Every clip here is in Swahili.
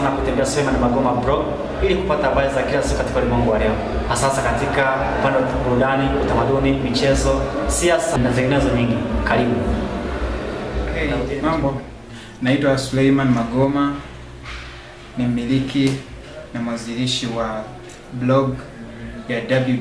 sana kutembea Suleiman Magoma blog ili kupata habari za kila siku katika ulimwengu wa leo, hasa hasa katika upande wa burudani, utamaduni, michezo, siasa na zinginezo nyingi. Karibu. Hey, mambo. Naitwa Suleiman Magoma, ni mmiliki na mwanzilishi wa blog ya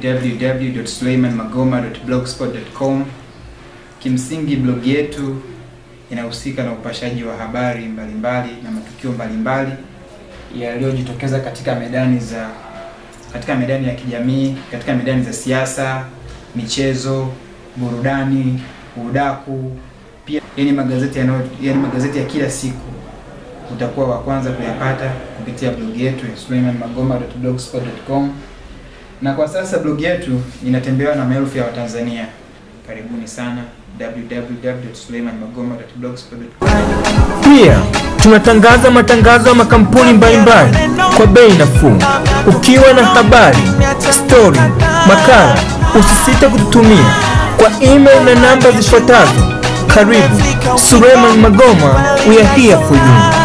www.suleimanmagoma.blogspot.com. Kimsingi blog yetu inahusika na upashaji wa habari mbalimbali na matukio mbalimbali yaliyojitokeza katika medani za katika medani ya kijamii, katika medani za siasa, michezo, burudani, udaku, pia yani magazeti yanayo yani magazeti ya kila siku utakuwa wa kwanza kuyapata kupitia blog yetu ya suleimanmagoma.blogspot.com. Na kwa sasa blog yetu inatembewa na maelfu ya Watanzania. Karibuni sana www.suleimanmagoma.blogspot.com. Pia tunatangaza matangazo ya makampuni mbalimbali kwa bei nafuu. Ukiwa na habari, stori, makala, usisite kututumia kwa email na namba zifuatazo. Karibu Suleiman Magoma, we are here for you.